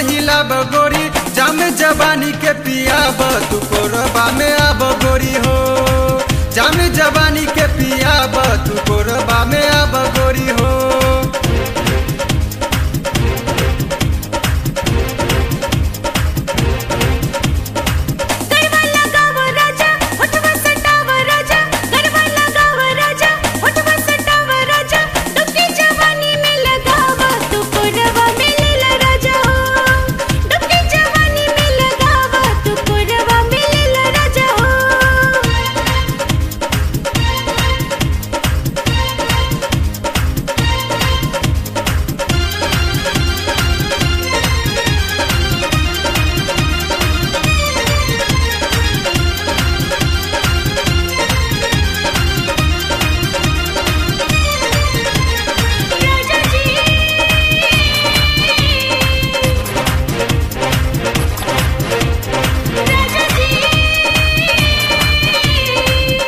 हिलाब गोरी जाम जवानी के पियाब तू कोरबा में आब गोरी हो जाम जवानी के पियाब तू कोरबा में आब गोरी हो गरबा लगाव राजा होठवा सटाव राजा गरबा लगाव राजा होठवा सटाव राजा डुबकी जवानी में लगाव तू कोरवा में लेला राजा हो डुबकी जवानी में लगाव तू कोरवा में लेला राजा हो राजा जी राजा जी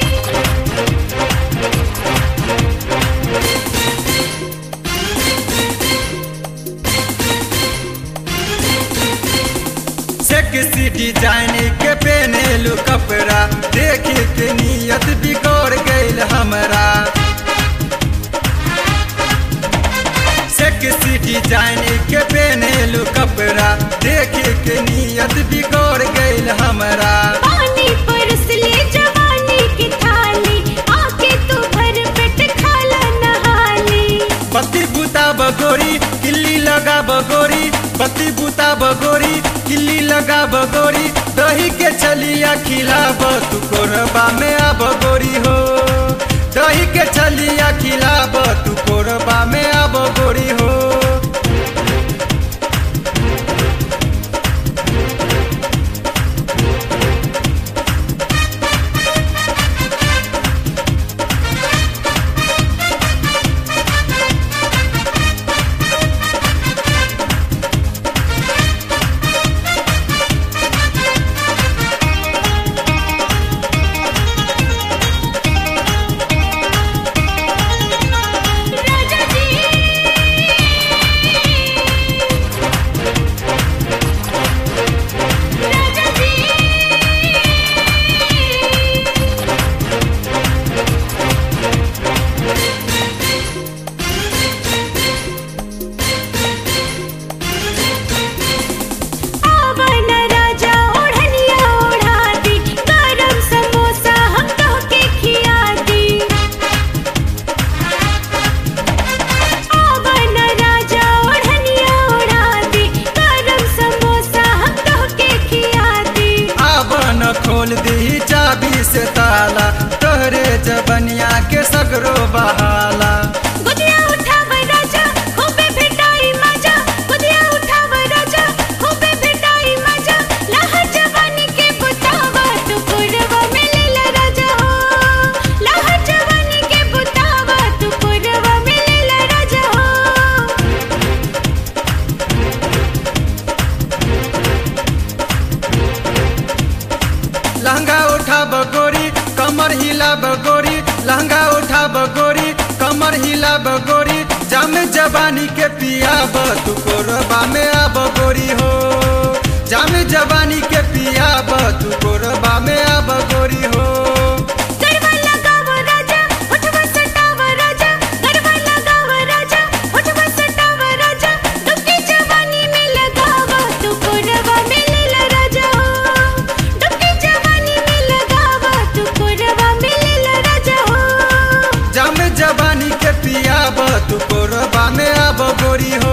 सेक्सी डिजाइन के पहनेलू कपड़ा देख के नियत बिगड़ गईल हमरा सेक्सी डिजाइन के पहनेलू कपड़ा देख के नियत बिगड़ गईल हमरा पानी परस ले जवानी की थाली आके तू भर पेट खाला नहाली पति बुता बगोरी किल्ली लगा बगोरी पति बुता बगोरी किल्ली लगा बगोरी दही के चलिया खिलाब तू कोरबा में आ बगोरी हो दही के चलिया खिलाब तू कोरबा में आ बगोरी हो राजा जी राजा जी आवन राजा ओढ़निया ओढ़ा दी गरम समोसा हम तो के खिया दी आवन राजा ओढ़निया ओढ़ा दी गरम समोसा हम तो के खिया दी आवन खोल दी चाबी से ताला तोहरे जबनिया के सगरो बहाला गुदिया उठाव राजा खूबे भेटाई मजा गुदिया उठाव राजा खूबे भेटाई मजा लहर जवानी के बुतावा तू पुरवा में लेला राजा हो लहर जवानी के बुतावा तू पुरवा में लेला राजा हो लहंगा उठा बगोरी कमर हिला बगोरी लहंगा उठा बगोरी कमर हिला बगोरी जाम जवानी के पियाब तू कोरबा में आ बगोरी हो जाम जवानी के पियाब तू कोरबा में आ बगोरी हो गरबा लगाव राजा होठवा सटाव राजा गरबा लगाव राजा होठवा सटाव राजा डुबकी जवानी में लगाव तू कोरवा में लेला राजा हो डुबकी जवानी में लगाव तू कोरवा में लेला राजा हो जाम जवानी के पियाब तू कोरबा में आ बगोरी हो